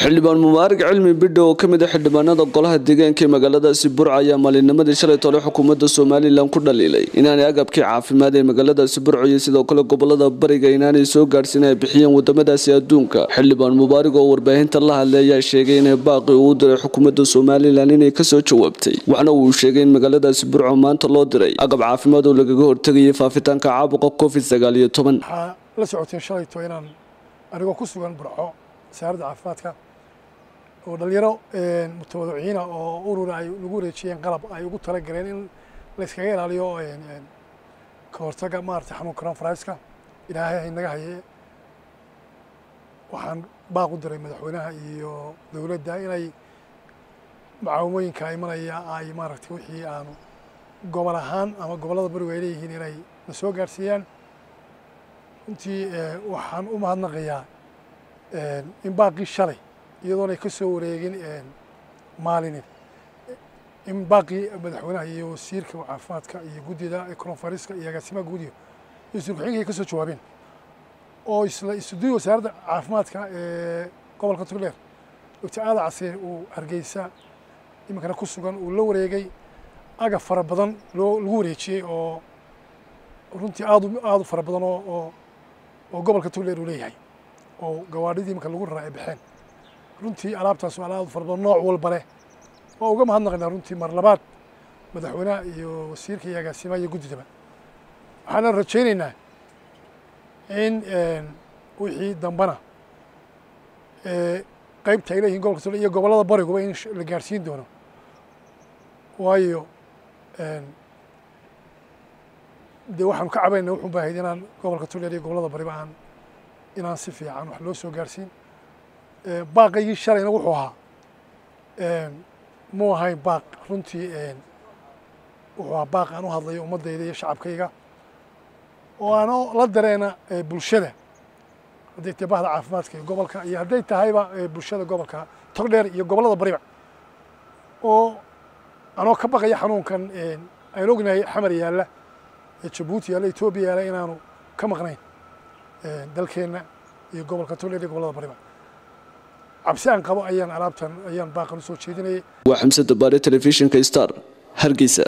xildhibaan mubaarak cilmi bidho oo kamid a xildhibaanada golaha deegaanka ee magaaladaasi burca ayaa maalinimadii shalay tole xukuumadda somalilan ku dhaliilay inaanay agabkii caafimaad ee magaaladaasi burco iyo sidoo kale gobolada bariga inaanay soo gaadhsiin ay bixiyeen wadamadaasi adduunka xildhibaan mubaarak oo warbaahinta la hadlay ayaa sheegay inay baaqi uu diray xukuumadda somalilan inay kasoo jawaabtay waxna uu sheegay in magaaladaasi burco maanta loo diray agab caafimaad oo lagaga hortegayay faafitaanka caabuqa covid sagaal iyo toban waxaa la socoteen shalayto inaan anigoo ku sugan burco wasaaradda caafimaadka oo dhalinyaro mutawadiciina oo urura ay nagu wareejiyeen qalab ay ugu tala galeen in la iskaga ilaaliyo ka hortaga maarata xanuunka coronaviruska ilaahay haynaga haye waxaan baaq u diray madaxweynaha iyo dowladda inay macaawimooyinka imanaya ay maaragtay wixii aanu gobol ahaan ama gobollada barigu ay leeyihiin inay na soo gaadhsiiyaan runtii waxaan u mahadnaqayaa in baaqii shalay iyadoona ay ka soo wareegin maalinin in baaqii madaxweynaha iyo wasiirka caafimaadka iyo guddida coronaviruska iyo agaasimaha guudiga iyo wasiir ku-xigeenka ay ka soo jawaabeen oo isla isuduy wasaaradda caafimaadka ee gobolka togdheer doctor aada casiir uu hargeysa iminkana ku sugan uu la wareegay agab fara badan loo lagu wareejiyey oo runtii aad aada u fara badan oo oo oo gobolka togdheer uu leeyahay oo gawaadhidii iminka lagu raraa ay baxeen runtii alaabtaas waa alaab fara badan nooc walba leh waa uga mahadnaqaynaa runtii mar labaad madaxweynaha iyo wasiirka iyo agaasimaha iyo guddidaba waxaana rajaynaynaa in wixii dambana qeybta ay leeyihin gobolka togdheer iyo gobollada bariguba in la gaadhsiin doono waayo dee waxaanu ka cabayna wuxuun ba ahayd inaan gobolka togdheer iyo gobollada bariba aan inaan si fiican wax loo soo gaadhsiin baaqaygii shalayna wuxuu ahaa mu ahayn baaq runtii wuxuu ahaa baaq aan u hadlayo ummaddayda iyo shacabkayga oo aan la dareena bulshada hadday tahay bahda caafimaadka iyo gobolka iyo hadday tahayba bulshada gobolka togdheer iyo gobollada bariba oo anoo ka baqaya xanuunkan aan ognahay xamar yaalla jabuuti yaalla etoobiya yaalla inaanu ka maqnayn dalkeenna iyo gobolka togdheer iyo gobollada bariba cabsi aan qabo ayaan alaabtan ayaan baaqan u soo jeedinayay waa xamse dabaare telefishinka star hargeysa